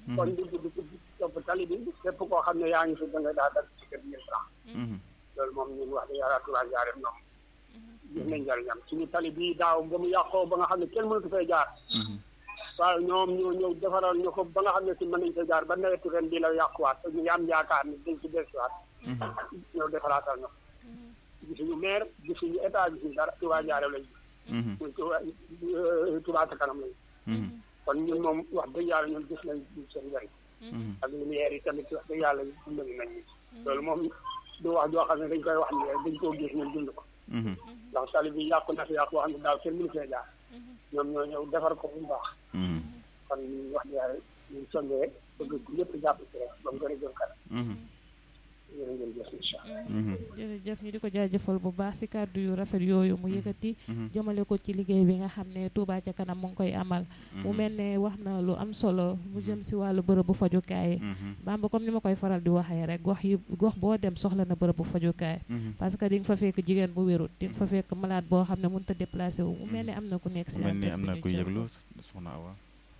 kon di di di topp tali bi képp koo xam ne yaa ngi fi da nga daa dagg ci kër mille franc loolu moom ñun wax dëgg yàlla Touba Njaareem ñoom gis nañ njëriñam suñu tali bii daaw ba mu yàqoo ba nga xam ne kenn mënatu fay jaar waaw ñoom ñoo ñëw defaral ñu ko ba nga xam ne si mën nañ fa jaar ba nawetu ren bii la yàquwaat te ñu ngi am yaakaar ni dañ ci dellusiwaat ñëw defaraatal ñu gisuñu maire gisuñu état gisuñu dara Touba Njaareem lañ muy Touba Touba ca kanam lañ kon ñun moom wax dëgg yàlla ñun gis nañ seen njëriñ ak lumière yi tamit wax dëgg yàlla dimbali nañ ñu loolu moom du wax joo xam ne dañ koy wax ni dañ koo gis ñun dund ko ndax tali bi yàqu na fi yàqu boo xam ne daaw kenn mënu fee jaar ñoom ñoo ñëw defar ko bu baax kon ñu wax dëgg yàlla ñu songee bëgg ñëpp jàpp ci rek ba mu gën a jëm kanam yéen ngeen jëf incha allah jërëjëf ñu di ko jaajëfal bu baax si kàddu yu rafet yooyu mu yëkkati jëmale ko ci liggéey bi nga xam ne Touba ca kanam mu ngi koy amal mu mel ne wax na lu am solo mu jëm si wàllu bërëbu fajukaay Bamba comme ni ma koy faral di waxee rek gox yi gox boo dem soxla na bërëbu fajukaay parce que di nga fa fekk jigéen bu wérut di nga fa fekk malade boo xam ne mënut a déplacé wu mu mel ne am na ku nekk si mel ni am na kuy yëglu soxna Awa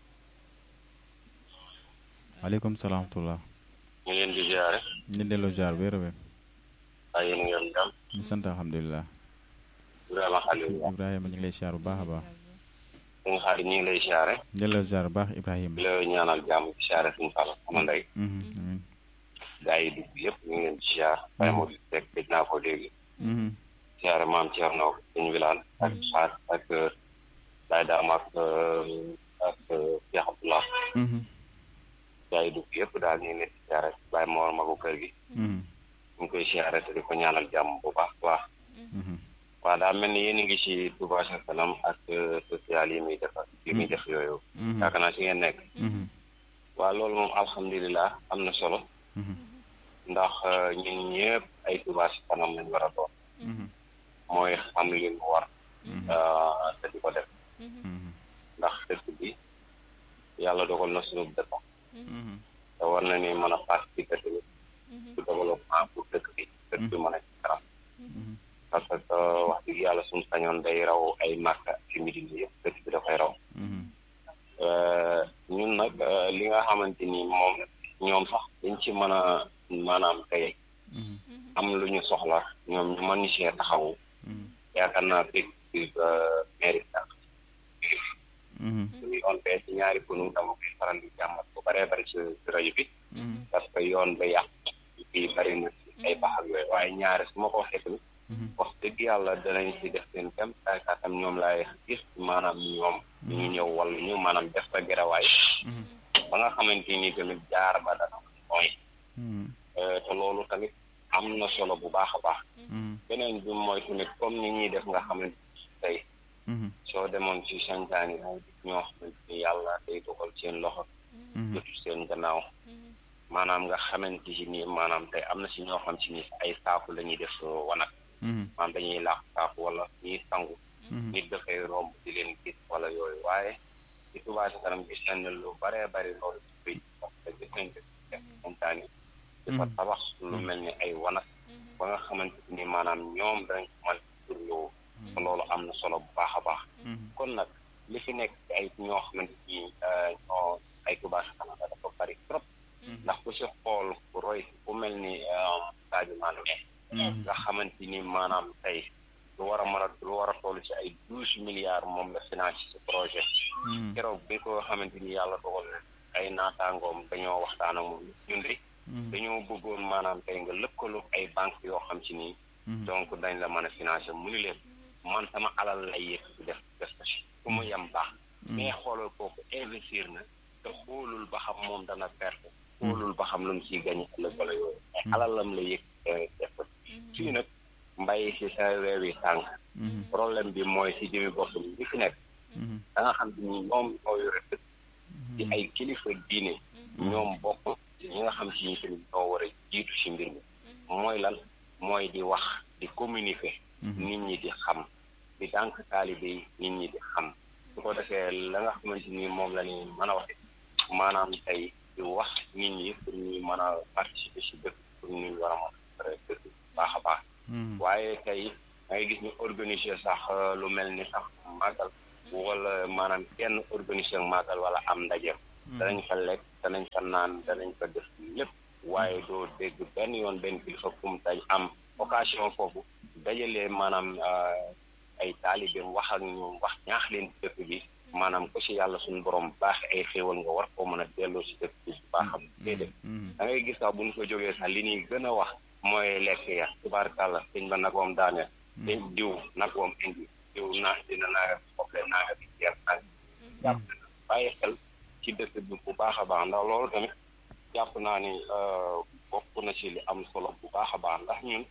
aleykum salaam wa ñu leen di ziare. ñu delloo ziar wéer a wéer. waaye yéen a ngi am jàmm. ñu sant alhamdulilah. Ibrahima Khalil. Ibrahima ñu ngi lay ziar bu baax a baax. suñu xarit ñu ngi lay ziare. delloo ziar bu baax Ibrahima. di la ñaanal jàmm di ziare suñu Fall sama ndey. amiin. gaa yi dugg yëpp ñu ngi leen di ziar. waaye moo di rek dégg naa ko léegi. ziare maam Thierno suñu wilaan ak xaar ak Baye Dame ak ak Cheikh Abdoulah. gaa yi dugg yëpp daal ñu ngi leen di siyaare bàyyi moor magu kër gi ñu ngi koy siyaare te di ko ñaanal jàmm bu baax baax waaw daa mel ni yéen a ngi ci Touba ca kanam ak social yi muy def yi muy def yooyu yaakaar naa si ngeen nekk waaw loolu moom alhamdulilah am na solo ndax ñun ñëpp ay Touba ca kanam lañ war a doon mooy xam li mu war te di ko def ndax dëkk bi yàlla dogal na suñu dëkk te war na ni mën a participer tamit ci développement pour dëkk bi dëkk bi mën a ci kanam parce que wax dëgg yàlla suñu sañoon day raw ay Makka ci Medina yëpp dëkk bi dafay raw ñun nag li nga xamante ni moom ñoom sax dañ ci mën a maanaam tey am lu ñu soxla ñoom ñu mën ñu see taxawu yaakaar naa fekk mairie suñu yoon bee ci ñaari kunu dama koy faral di jàmmat bu bëree bëri ci rajo bi parce que yoon ba yàq fii bëri na ci ay baax ak yooyu waaye ñaari su ma ko waxee tamit wax dëgg yàlla danañ ci def seen tem kaatam ñoom laay gis maanaam ñoom ñu ñëw wala ñu maanaam def fa gerawaay ba nga xamante ni tamit jaar ba dana mooy te loolu tamit am na solo bu baax a baax beneen bi mooy tamit comme ni ñuy def nga xamante tey soo demoon ci santaan yi ñoo xamante ni yàlla day dogal seen loxo jotu seen gannaaw maanaam nga xamante si nii maanaam tey am na si ñoo xam si ni ay saaku la ñuy def wanag maanaam dañuy laax saaku wala ñuy sangu nit dafay romb di leen gis wala yooyu waaye ci Touba ca kanam gis nañ ne lu baree bari loolu ci bëy parce que gis nañ def santaan yi dafa tabax lu mel ni ay wanag ba nga xamante ni maanaam ñoom dañ ko mën pour yow loolu am na solo bu baax a baax kon nag li fi nekk ci ay ñoo xamante ni ñoo ay Touba ca kanam dafa bari trop ndax ku si xool ku roy ku mel ni Sadio Mané nga xamante ni maanaam tey lu war a mën a lu war a toll ci ay douze milliards moom la financé ci projet keroog bi ko xamante ni yàlla dogal na ay naataangoom dañoo waxtaan ak moom ñun de dañoo bëggoon maanaam tey nga lëkkaloo ay banque yoo xam ci nii donc dañ la mën a financé mu ni leen man sama alal lay yëg ci def def ko si fu mu yem baax mais xoolal kooku investir na te xoolul ba xam moom dana perte xoolul ba xam lu mu ciy gañ ëllëg wala yooyu mais alalam la yëg def ko fii nag mbay si sa weewi tànk problème bi mooy si jëmi bopp bi li fi nekk da nga xam te ni ñoom ñoo yore dëkk ci ay kilifa diine ñoom bokk ñi nga xam si ni tamit ñoo war a jiitu si mbir mi mooy lan mooy di wax di communiquer nit ñi di xam di dànk taalibe yi nit ñi di xam su ko defee la nga xamante ni moom la ni mën a waxe maanaam tey di wax nit ñi pour ñu mën a participer si dëkk pour ñu war a mën a dëkk baax a baax waaye tey da ngay gis ñu organiser sax lu mel ni sax màggal wala maanaam kenn organiser màggal wala am ndaje danañ fa lekk danañ fa naan danañ fa def lépp waaye doo dégg benn yoon benn kilifa kum tay am occasion foofu dajalee maanaam ay taalibeem wax ak ñoom wax ñaax leen ci dëkk bi maanaam ko si yàlla suñu borom baax ay xéewal nga war koo mën a delloo si dëkk bi bu baaxam déedéet da ngay gis sax bu ñu ko jógee sax li ñuy gën a wax mooy lekk ya tubaarkàlla sëñ ba nagoom daaneel sëñ diw nagoom indi diw naa dina naaga soble naaga bi jeer naaga jàpp bàyyi xel ci dëkk bi bu baax a baax ndax loolu tamit jàpp naa ni bokk na ci li am solo bu baax a baax ndax ñun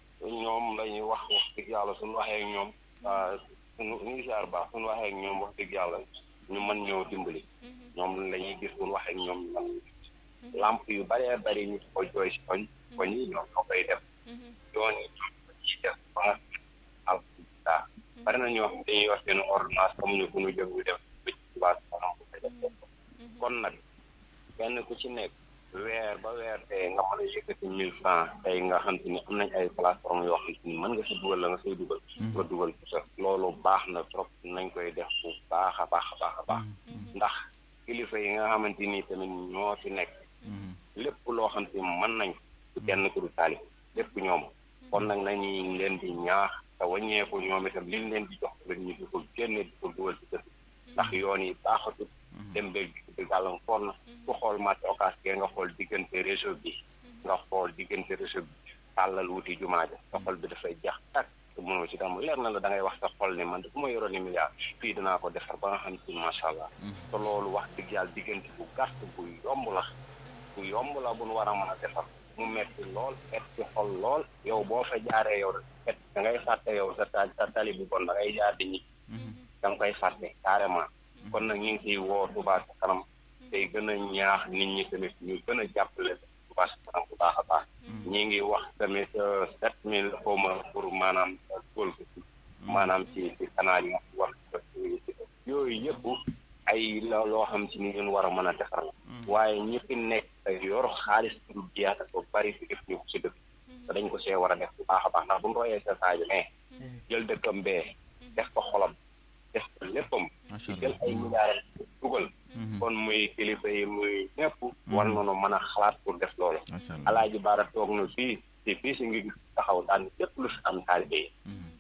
ñoom lañuy wax wax dëgg yàlla suñu waxee ak ñoom suñu ñu ziar baax suñu waxee ak ñoom wax dëgg yàlla ñu mën ñoo dimbali ñoom la ñuy gis suñu waxee ak ñoom ñu mën lamp yu bëree bëri ñu ko jooy si koñ koñ yi ñoom ñoo koy def yoon yi ñoom ñuy def ba nga alhamdulilah bari na ñoo xam dañuy wax seen ordonnance xamuñu fu ñu jëm ñu def ba ci tubaab kanam bu koy def kon nag kenn ku ci nekk weer ba weer tey nga mën a yëkkati mille francs tey nga xam te ni am nañ ay plateforme yoo xam te ni mën nga si dugal la nga say dugal nga dugal ko sa loolu baax na trop nañ koy def bu baax a baax a baax a baax ndax kilifa yi nga xamante ni tamit ñoo fi nekk lépp loo xam te mën nañ ku kenn ku du taalib lépp ñoom kon nag nañuy leen di ñaax te wàññeeku ñoom itam liñ leen di jox rek ñu di ko génne di ko dugal ci dëkk ndax yoon yi baaxatul dem beeg di gàllankoor na ku xool marché occas ke nga xool diggante réseau bi nga xool diggante réseau bi tàllal wuti jumaa ja sa xol bi dafay jax tak te mënoo ci dama leer na la da ngay wax sa xol ne man dafa ma yoroon ni milliard fii dinaa ko defar ba nga xam si macha allah te loolu wax dëgg yàlla diggante bu gàtt bu yomb la bu yomb la bu nu war a mën a defar mu metti lool et ci xol lool yow boo fa jaaree yow et da ngay fàtte yow sa ta sa tali bu bon da ngay jaar di ñi da nga koy fàtte carrément kon nag ñu ngi ciy woo Touba ca kanam tey gën a ñaax nit ñi tamit ñu gën a jàppale Touba ca kanam bu baax a baax ñi ngi wax tamit sept mille xawma pour maanaam góol ko ci maanaam ci ci canal yi war yooyu yëpp ay la loo xam ci ni ñun war a mën a defar la waaye ñi fi nekk yor xaalis du jeex ko bari fi def ñu si dëkk te dañ ko see war a def bu baax a baax ndax bu ñu royee sa Sadio mais jël dëkkam bee def ko xolam def ko léppam ci jël ay milliards dugal kon muy kilifa yi muy ñëpp war nañu mën a xalaat pour def loolu alaaji baara toog na fii ci fii si ngi taxaw daan lépp lu fi am taalibe yi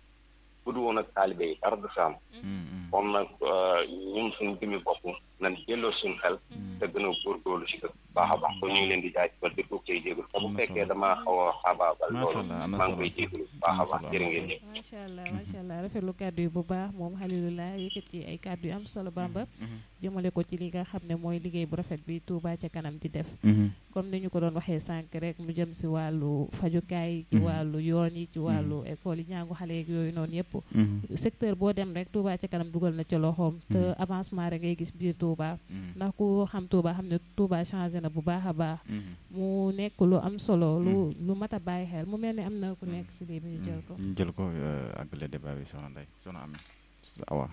bu du woon ak taalibe yi dara du fi am kon nag ñun suñu jëmi bopp nañ delloo suñu xel te gën a góorgóorlu si dëkk baax a baax kon ñu ngi leen di jaajëfal di tuub cay jégalu te bu fekkee damaa xaw a xaabaabal loolu maa ngi koy jégalu bu baax a baax jërë ngeen jëf macha allah macha allah rafetlu kàddu yi bu baax moom Halilullah yëkkati ay kàddu yu am solo Bamba jëmale ko ci li nga xam ne mooy liggéey bu rafet bi Touba ca kanam di def comme ni ñu ko doon waxee sànq rek mu jëm si wàllu fajukaay ci wàllu yoon yi ci wàllu école yi ñaangu xale yeeg yooyu noonu yëpp secteur boo dem rek Touba ca kanam dugal na ci loxoom te avancement rek ngay gis biir Touba ndax ku xam Touba xam ne Touba changé na bu baax a baax mu nekk lu am solo lu lu mat a bàyyi xel mu mel ni am na ku nekk si lii bi ñu jël ko ñu jël ko àggale débat bi soxna Ndeye soxna Ami awa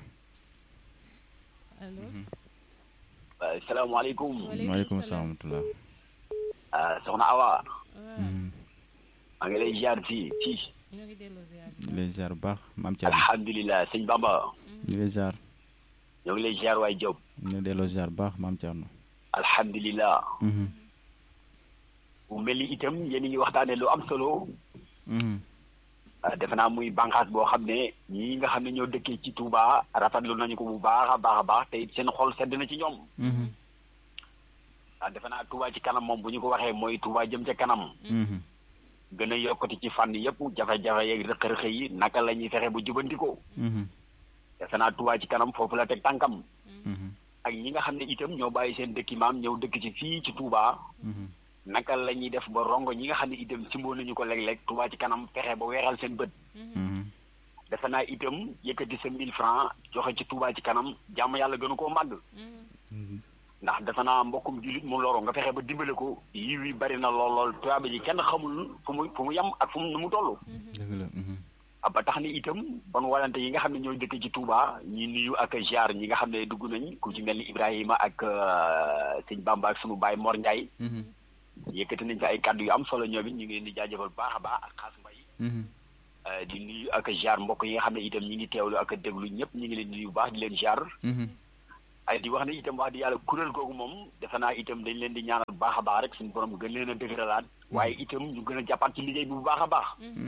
allo salaamaaleykum waaleykum salaam wa soxna Awa maa ngi lay ziar fii fii ñoo ngi delloo ziar lay ziar bu baax maam Thierno alhamdulilah sëñ Bamba ñu lay ziar ñoo ngi lay ziar waay Diop ñu delloo ziar bu baax maam Thierno alhamdulilah bu mel ni itam yéen ngi waxtaane lu am solo defe naa muy bànqaas boo xam ne ñii nga xam ne ñoo dëkkee ci Touba rafetlu nañu ko bu baax a baax a baax te it seen xol sedd na ci ñoom ah defe naa Touba ci kanam moom bu ñu ko waxee mooy Touba jëm ca kanam gën a yokkati ci fànn yëpp jafe-jafe yeeg rëq-rëq yi naka la ñuy fexe bu jubandikoo defe naa Touba ci kanam foofu la teg tànkam ak ñi nga xam ne itam ñoo bàyyi seen dëkki maam ñëw dëkk ci fii ci Touba naka la ñuy def ba rongo ñi nga xam ne itam simboo nañu ko léeg-léeg Touba ci kanam fexe ba weeral seen bët defe naa itam yëkkati sa mille francs joxe ci Touba ci kanam jàmm yàlla gënu koo màgg ndax defe naa mbokkum jullit mu loro nga fexe ba dimbale ko yiw yi bari na lool lool tuyaaba ji kenn xamul fu mu fu mu yem ak fu mu nu mu toll dëgg la ba tax ni itam bon walante yi nga xam ne ñooy dëkk ci Touba ñi nuyu ak ziar ñi nga xam ne dugg nañ ku ci mel ni Ibrahima ak sëñ Bamba ak sunu baay Mor Ndiaye yëkkati nañ fi ay kàddu yu am solo ñoom it ñu ngi leen di jaajëfal baax a baax ak xaas mbay di nuyu ak ziar mbokk yi nga xam ne itam ñi ngi teewlu ak déglu ñëpp ñu ngi leen di nuyu bu baax di leen ziar ay di wax ne itam wax di yàlla kuréel googu moom defe naa itam dañ leen di ñaanal bu baax a baax rek suñu borom gën leen a dëgëralaat waaye itam ñu gën a jàppaat ci liggéey bi bu baax a baax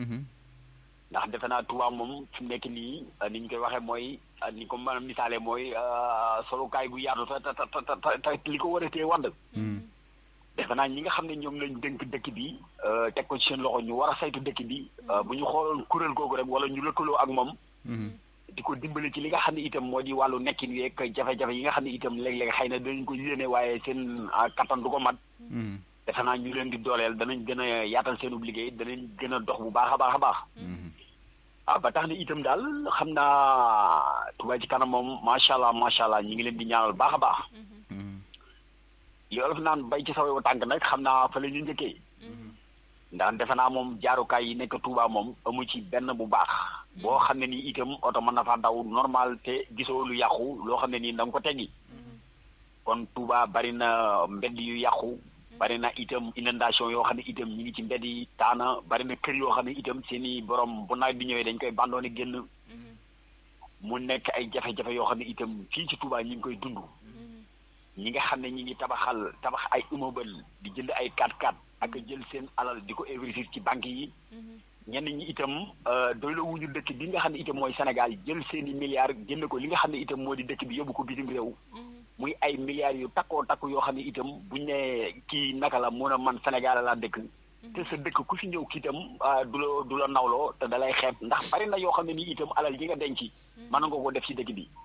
ndax defe naa Touba moom fi mu nekk nii ni ñu koy waxee mooy ni ko mën a misaale mooy solukaay bu yaatu te te te li ko war a téye wànd defe naa ñi nga xam ne ñoom lañ dënk dëkk bi teg ko ci seen loxo ñu war a saytu dëkk bi bu ñu xooloon kuréel googu rek wala ñu lëkkaloo ak moom di ko dimbali ci li nga xam ne itam moo di wàllu nekkin yeeg jafe-jafe yi nga xam ne itam léeg-léeg xëy na danañ ko yéene waaye seen kattan du ko mat defe naa ñu leen di dooleel danañ gën a yaatal seenub liggéey danañ gën a dox bu baax a baax a baax ah ba tax na itam daal xam naa Touba ci kanam moom macha allah macha allah ñu ngi leen di ñaanal baax a baax li olof naan bay ci sawewu tànk nag xam naa fa la ñu njëkkee ndax defe naa moom jaarukaay yi nekk Touba moom amu ci benn bu baax boo xam ne nii itam oto mën na faa daw normal te gisoo lu yàqu loo xam ne nii da nga ko teggi kon Touba bari na mbedd yu yàqu bari na itam inondation yoo xam ne itam ñi ngi ci mbedd yi taana bari na kër yoo xam ne itam seen i borom bu nawet bi ñëwee dañ koy bandoone génn mu nekk ay jafe-jafe yoo xam ne itam fii ci Touba ñi ngi koy dund ñi nga xam ne ñi ngi tabaxal tabax ay immeuble di jënd ay 4x4 ak jël seen alal di ko investir ci banque yi ñenn ñi itam doy la wuñu dëkk bi nga xam ne itam mooy Sénégal jël seen i milliards jënd ko li nga xam ne itam moo di dëkk bi yóbbu ko bitim réew muy ay milliards yu takkoo takku yoo xam ne itam buñ ne kii naka la mun a man Sénégal laa dëkk te sa dëkk ku fi ñëw kii itam du la du la nawloo te da lay xeeb ndax bari na yoo xam ne nii itam alal yi nga denc mën nga ko def ci dëkk bi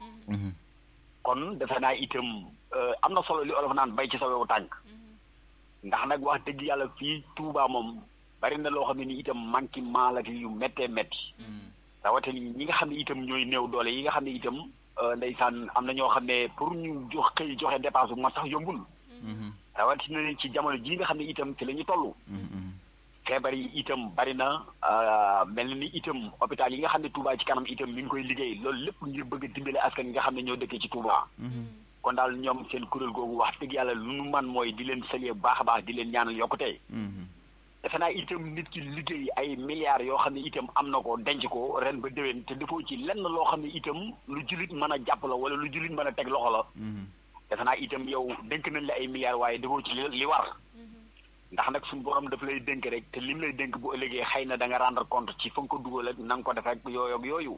kon defe naa itam am na solo li olof naan bay ci sa wewu tànk ndax nag wax dëgg yàlla fii Touba moom bari na loo xam ne ni itam manqué maal ak yu méttee métti rawatina ñi nga xam ne itam ñooy néew doole yi nga xam ne itam ndeysaan am na ñoo xam ne pour ñu jox xëy joxe dépense bu ma sax yombul rawatina ci jamono ji nga xam ne itam ci la ñu toll feebar yi itam bari na mel na ni itam hôpital yi nga xam ne Touba ci kanam itam mi ngi koy liggéey loolu lépp ngir bëgg a dimbale askan yi nga xam ne ñoo dëkkee ci Touba kon daal ñoom seen kuréel googu wax dëgg yàlla lu nu man mooy di leen saluer bu baax a baax di leen ñaanal yokkute defe naa itam nit ki liggéey ay milliards yoo xam ne itam am na ko denc ko ren ba déwén te defoo ci lenn loo xam ne itam lu jullit mën a jàpp la wala lu jullit mën a teg loxo la defe naa itam yow dénk nañ la ay milliards waaye defoo ci li war ndax nag suñu borom daf lay dénk rek te lim lay dénk bu ëllëgee xëy na da nga rendre compte ci fa nga ko dugal ak na nga ko def ak yooyu ak yooyu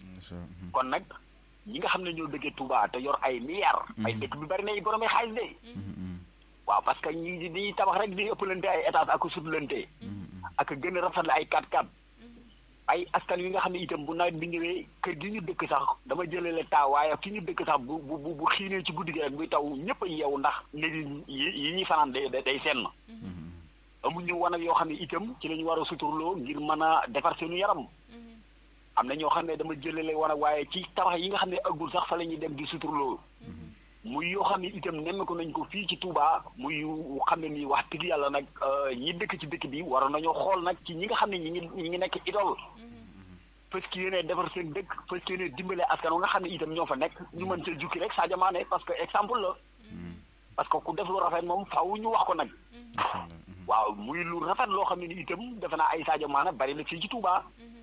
kon nag ñi nga xam ne ñoo dëkkee Touba te yor ay milliards ay dëkk bi bari na ay borom ay xaalis de waaw parce que ñi dañuy tabax rek di ëppalante ay étage ak sutlante ak gën a rafetle ay 4x4 ay askan wi nga xam ne itam bu nawet bi ñëwee kër gi ñu dëkk sax dama jëlale taa waaye ki ñu dëkk sax bu bu bu xiinee ci guddi gi rek buy taw ñëpp a yeewu ndax léegi yi ñuy fanaan day day senn amuñu wanag yoo xam ne itam ci la ñu war a suturloo ngir mën a defar seenu yaram am na ñoo xam ne dama jëlale wanag waaye ci tabax yi nga xam ne ëggul sax fa la ñuy dem di suturloo muy yoo xam ne itam nemmeeku nañ ko fii ci Touba muy xam ne nii wax dëgg yàlla nag ñi dëkk ci dëkk bi waroon nañoo xool nag ci ñi nga xam ne ñi ngi ñi ngi nekk idole parce que yéene defar seen dëkk parce que yéene dimbale askan nga xam ne itam ñoo fa nekk ñu mën see jukki rek Sadio Mané parce que exemple la parce que ku def lu rafet moom faaw ñu wax ko nag waaw muy lu rafet loo xam ne ni itam defe naa ay Sadio Mané bari na fii ci Touba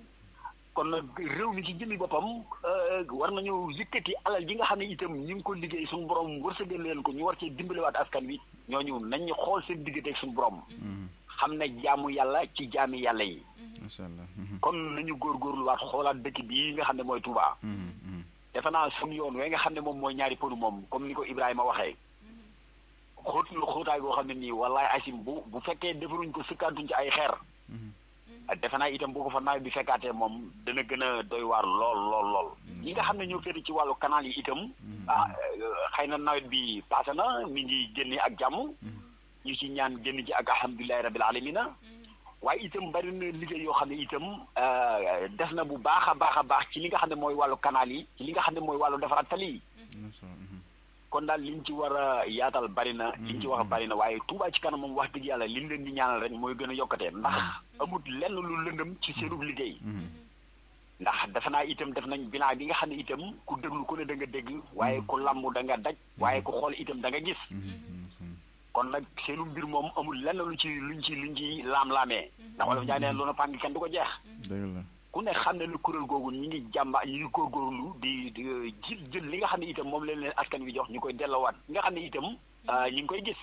kon nag réew mi ci jëmmi boppam war nañu yëkkati alal ji nga xam ne itam ñu ngi ko liggéey suñu borom wërsëgal leen ko ñu war cee dimbalewaat askan wi ñooñu nañ ñu xool seen digganteeg suñu borom. xam ne jaamu yàlla ci jaami yàlla yi. macha allah. kon nañu góorgóorluwaat xoolaat dëkk bii nga xam ne mooy Touba. defe naa suñu yoon we nga xam ne moom mooy ñaari pënu moom comme ni ko Ibrahima waxee. xóot lu xóotaay boo xam ne nii wallaay asim bu bu fekkee defaruñ ko sëkkaantuñ ci ay xeer. defe naa itam boo ko fa nawet bi fekkaatee moom dana gën a doy waar lool lool lool ñi nga xam ne ñoo féete ci wàllu canal yi itam ah xëy na nawet bi passé na mi ngi génne ak jàmm ñu ci ñaan génn ci ak alhamdulilahi rabil alamina waaye itam bari na liggéey yoo xam ne itam def na bu baax a baax a baax ci li nga xam ne mooy wàllu canal yi ci li nga xam ne mooy wàllu defaraat tali yi kon daal liñ ci war a yaatal bari na liñ ci wax bari na waaye Touba ci kanam moom wax dëgg yàlla liñ leen di ñaanal rek mooy gën a yokkatee ndax amut lenn lu lëndëm ci seenub liggéey ndax defe naa itam def nañ bilan bi nga xam ne itam ku déglu ku ne da nga dégg waaye ku lamb da nga daj waaye ku xool itam da nga gis kon nag seenu mbir moom amul lenn lu ci luñ ci luñ ci laam-laamee ndax wala fa jaay neen lu na pàng kenn du ko jeex ku ne xam ne ne kuréel googu ñi ngi jàmba ñi ngi góorgóorlu di di jël jël li nga xam ne itam moom leen leen askan wi jox ñu koy delloowaat ñi nga xam ne itam ñi ngi koy gis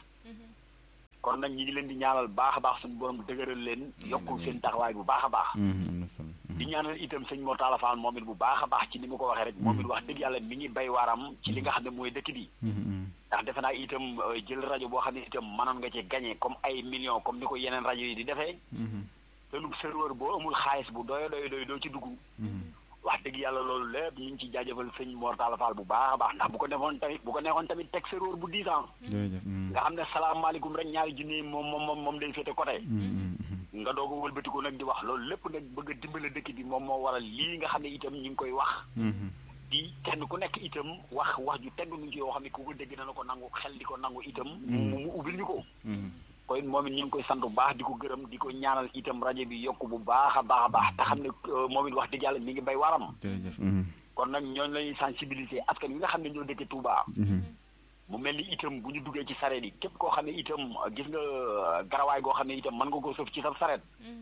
kon nag ñi ngi leen di ñaanal baax a baax suñu borom dëgëral leen yokkul seen taxawaay bu baax a baax di ñaanal itam sëñ Mor Talla Fall moom it bu baax a baax ci ni mu ko waxee rek moom it wax dëgg yàlla mi ngi bay waaram ci li nga xam ne mooy dëkk bi ndax defe naa itam jël rajo boo xam ne itam mënoon nga ci gagné comme ay millions comme ni ko yeneen rajo yi di defee te lu serveur boo amul xaalis bu doyo doy doy doo ci dugg wax dëgg yàlla loolu lépp ñu ngi ci jaajëfal sëñ Mor Talla Fall bu baax a baax ndax bu ko defoon tamit bu ko neexoon tamit teg serveur bu dix ans nga xam ne salaamaaleykum rek ñaari junni moom moom moom day féete côté nga doog a wëlbatiku nag di wax loolu lépp nag bëgg a dimbale dëkk bi moom moo waral lii nga xam ne itam ñu ngi koy wax di kenn ku nekk itam wax wax ju tegu ñu ci yoo xam ne ku ko dégg dana ko nangu xel di ko nangu itam mu mu ubbil ñu ko koy moom it ñu ngi koy sant bu baax di ko gërëm di ko ñaanal itam rajo bi yokk bu baax a baax a baax te xam ne moom it wax dëgg yàlla mi ngi bay waram kon nag ñooñu lañuy sensibiliser askan wi nga xam ne ñoo dëkk Touba mu mel ni itam bu ñu duggee ci sareet yi képp koo xam ne itam gis nga garawaay goo xam ne itam mën nga koo sëf ci sa sareet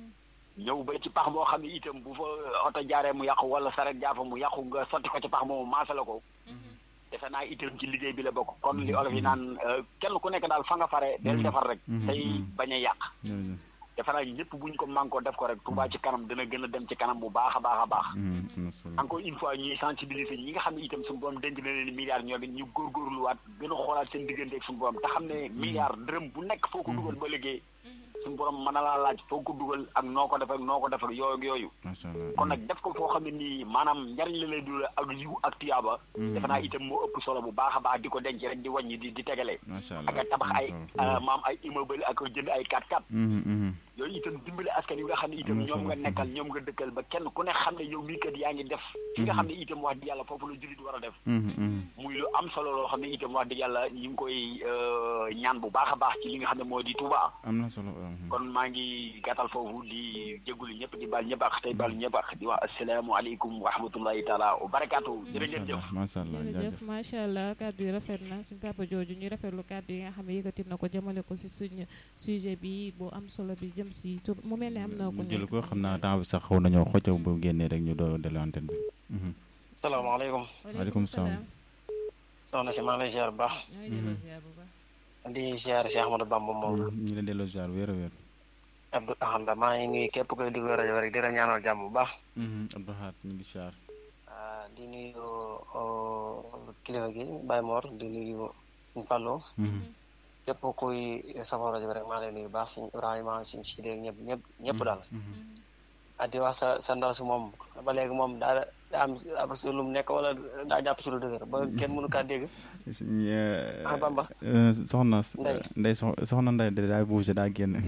ñëw ba ci pax moo xam ne itam bu fa oto jaaree mu yàqu wala sareet jaar fa mu yàqu nga sotti ko ci pax moomu maasale ko defe naa itam ci liggéey bi la bokk kon li olof yi naan kenn ku nekk daal fa nga fare del defar rek tey bañ a yàq defe naa ñëpp bu ñu ko mànkoo def ko rek Touba ci kanam dina gën a dem ci kanam bu baax a baax a baax encore une fois ñuy sensibiliser ñi nga xam ne itam suñu borom dénk na leen milliards ñoom it ñu góorgóorluwaat gën a xoolaat seen diggante ak suñu borom te xam ne milliard dërëm bu nekk foo ko dugal ba liggéey suñu borom mën na laa laaj foo ko dugal ak noo ko def ak noo ko def ak yooyu yooyu kon nag def ko foo xam ne nii maanaam njariñ la lay dul ak yiw ak tiyaaba defe naa itam moo ëpp solo bu baax a baax di ko denc rek di wàññi di di tegale ak a tabax ay maam ay immeuble ak jënd ay 4x4 yooyu itam dimbali askan yi nga xam ne itam ñoom nga nekkal ñoom nga dëkkal ba kenn ku ne xam ne yow mii kat yaa ngi def fi nga xam ne itam wax dëgg yàlla foofu la jullit war a def muy lu am solo loo xam ne itam wax dëgg yàlla ñu ngi koy ñaan bu baax a baax ci li nga xam ne moo di Touba am na solo kon maa ngi gàttal foofu di jégalu ñëpp di baal ñëpp ak tey baal ñëpp ak di wax asalaamaaleykum wa rahmatullahi taala wa barakaatu jërë ngeen jëf macha allah jërëjëf macha allah kàddu yi rafet na suñu papa jooju ñu rafetlu kàddu yi nga xam ne yëkkati na ko jëmale ko si suñu sujet bi bu am solo bi jëm si tur mu mel ne am na ko jël ko xam naa temps bi sax xaw nañoo xoccaw bu génnee rek ñu doo delloo antenne bi salaamaaleykum waaleykum salaam soxna si maa ngi lay ziar bu baax di ziar si Ahmadou Bamba moom ñu leen delloo ziar wéer a wéer Abdou Ahad maa ngi nuyu képp koy déglu rajo rek di la ñaanal jàmm bu baax Abdou Ahad ñu ngi ziar di nuyu kilifa gi Baye Mor di nuyu suñ Fallou képp kuy safoo rajo rek maa ngi lay nuyu baax suñ Ibrahima suñ Sidé ñëpp ñëpp ñëpp daal ah di wax sa sa ndaw si moom ba léegi moom daa daa am ab si lu mu nekk wala daa jàpp si lu dëgër ba kenn mënu kaa dégg ah Bamba soxna Ndey ndey soxna ndey de daa bougé daa génn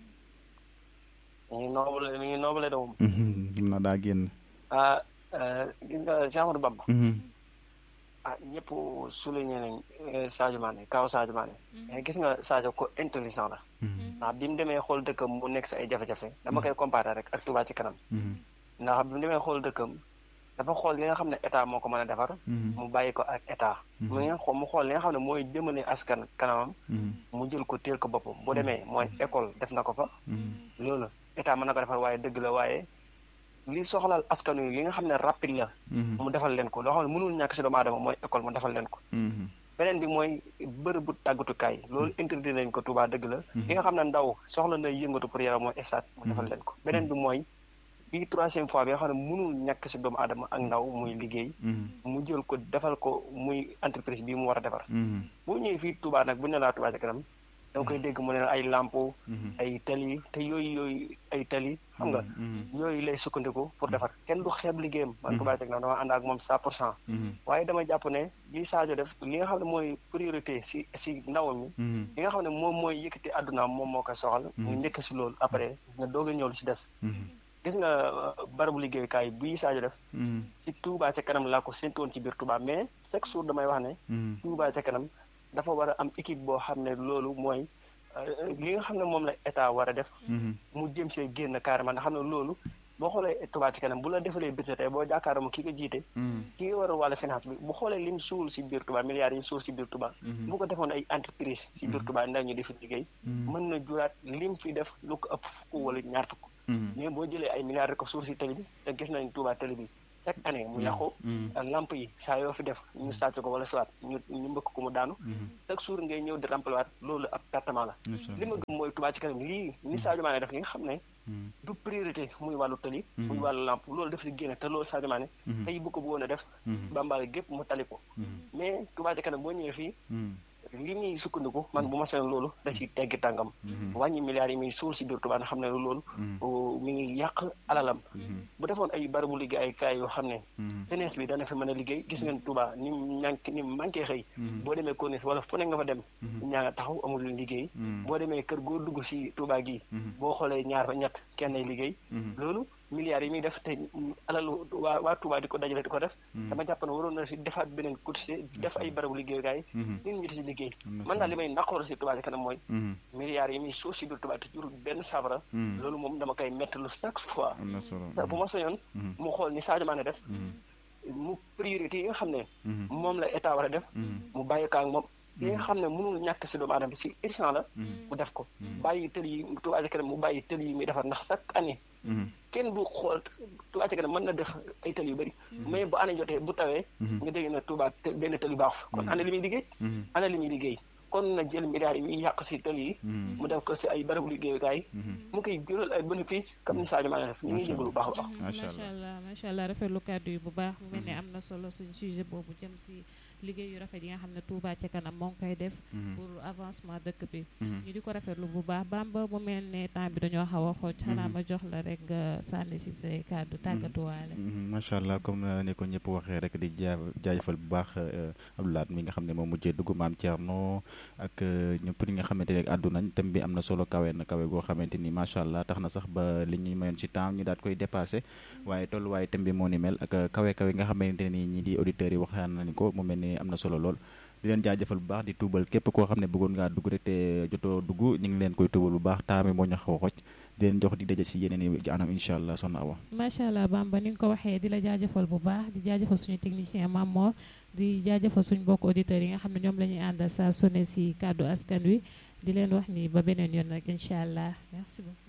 mi ngi noobale mi ngi noobale de moom xam naa daa génn ah gis nga si Amadou Bamba ah ñëpp souligné nañ Sadio Mané kaw Sadio Mané mais gis nga Sadio ko intelligent la ndax bi mu demee xool dëkkam mu nekk si ay jafe-jafe dama koy comparé rek ak Touba ci kanam ndax bi mu demee xool dëkkam dafa xool li nga xam ne état moo ko mën a defar mu bàyyi ko ak état mu nga xool mu xool li nga xam ne mooy jëmale askan kanamam mu jël ko téel ko boppam bu demee mooy école def na ko fa loolu état mën na ko defar waaye dëgg la waaye li soxlaal askan wi li nga xam ne rapide la mu defal leen ko loo xam ne mënul ñàkk si doomu aadama mooy école mu defal leen ko beneen bi mooy bërëbu tàggatukaay loolu interdit nañ ko Touba dëgg la li nga xam ne ndaw soxla na yëngatu pour yaram mooy stade mu defal leen ko beneen bi mooy bii troisième fois bi nga xam ne mënul ñàkk si doomu aadama ak ndaw muy liggéey mu jël ko defal ko muy entreprise bii mu war a defar boo ñëwee fii Touba nag bu ne laa Touba ca kanam da nga koy dégg mu ne ay lampo ay tali te yooyu yooyu ay tali xam nga yooyu lay sukkandiku pour defar kenn du xeeb liggéeyam man Touba ca kanam dama ànd ak moom cent pour cent waaye dama jàpp ne li Sadio def li nga xam ne mooy priorité si si ndaw mi li nga xam ne moom mooy yëkkati àddunaam moom moo koy soxal ñu njëkk si loolu après nga doog a ñëw si des gis nga barabu liggéeyukaay bii Sadio def ci Touba ca kanam laa ko séntoon ci biir Touba mais chaque jour damay wax ne Touba ca kanam dafa war a am équipe boo xam ne loolu mooy li nga xam ne moom la état war a def mu jëm see génn carrément nga xam ne loolu boo xoolee Touba ci kanam bu la defalee budget tey boo jàkkaarloo ki ko jiite ki nga war a wàllu finance bi bu xoolee lim suul si biir Touba milliards yi suul si biir Touba bu ko defoon ay entreprise si biir Touba ndaw ñu di fi liggéey mën na juraat lim fi def lu ko ëpp fukk wala ñaar fukk mais boo jëlee ay milliards rek ko suul si tali bi te gis nañ Touba tali bi chaque année mu yàqu lamp yi saa yoo fi def ñu sàcc ko wala soit ñu ñu mbëkk ko mu daanu chaque jour ngay ñëw di remplacer loolu ab pertement la li ma gëm mooy Touba ci kanam lii ni Sadio Mané def li nga xam ne du priorité muy wàllu tali muy wàllu lamp loolu def si génne te loolu Sadio Mané tey bu ko bëggoon a def bambal gépp mu tali ko mais Touba ci kanam boo ñëwee fii li muy sukkandiku man bu ma seen loolu da si teggi tàngam wàññi milliards yi muy suul si biir Touba nga xam ne loolu mi ngi yàq alalam bu defoon ay barabu liggéey ay kaay yoo xam ne jeunesse bi dana fi mën a liggéey gis ngeen Touba ni ñànk ni manqué xëy boo demee Corniche wala fu ne nga fa dem ñaa nga taxaw amul lu liggéey boo demee kër goo dugg si Touba gi boo xoolee ñaar ba ñett kenn ay liggéey loolu milliards yi muy def te alalu waa waa Touba di ko dajale di ko def dama jàpp ne waroon na si defaat beneen cotisé def ay barabu liggéeyukaay nit ñi di si liggéey man daal li may naqoor si Touba ci kanam mooy milliards yi muy suuf si biir Touba te jurul benn saafara loolu moom dama koy mettalu chaque fois bu ma soñoon mu xool ni Sadio Mané def mu priorité yi nga xam ne moom la état war a def mu bàyyi ko ak moom yi nga xam ne mënul ñàkk si doomu aadama bi si urgent la mu def ko bàyyi tël yi Touba ci kanam mu bàyyi tël yi muy defar ndax chaque année kenn du xool Touba ci kanam mën na def ay tël yu bëri mais bu année jotee bu tawee nga dégg na Touba benn tël yu baaxu fa kon ana li muy liggéey ana li muy liggéey kon na jël milliards yi muy yàq si tël yi mu def ko si ay barabu liggéeyukaay mu koy jural ay bénéfice comme ni Sadio Mané def ñu ngi jégalu bu baax a baax macha allah macha allah rafetlu kàddu yi bu baax mu mel ne am na solo suñ sujet boobu jëm si liggéey yu rafet yi nga xam ne Touba ca kanam moo ngi koy def pour avancement dëkk bi ñu di ko rafetlu bu baax Bamba mu mel ne temps bi dañoo xaw a xooj xanaa ma jox la rek nga sànni si say kàddu tàggatuwaale macha allah comme ne ko ñëpp waxee rek di jaa jaajëfal bu baax Abdoulaye mi nga xam ne moom mujjee dugg maam Thierno ak ñëpp ñi nga xamante ne àddu nañ thème bi am na solo kawe na kawe goo xamante ni macha allah tax na sax ba li ñuy mayoon ci temps ñu daat koy dépassé waaye tolluwaaye thème bi moo ni mel ak kawe kawe nga xamante ni ñi di auditeurs yi waxtaan nañ ko mu mel ni am na solo lool di leen jaajëfal bu baax di tuubal képp koo xam ne bëggoon ngaa dugg rek te jotoo dugg ñu ngi leen koy tuubal bu baax taami moo ñu xaw a xoj di leen jox di daje si yeneen i anam incha allah soxna Awa macha allah Bamba ni nga ko waxee di la jaajëfal bu baax di jaajëfal suñu technicien Mamor di jaajëfal suñu mbokk auditeurs yi nga xam ne ñoom la ñuy àndal saa sonné si kàddu askan wi di leen wax ni ba beneen yoon nag incha allah merci beaucoup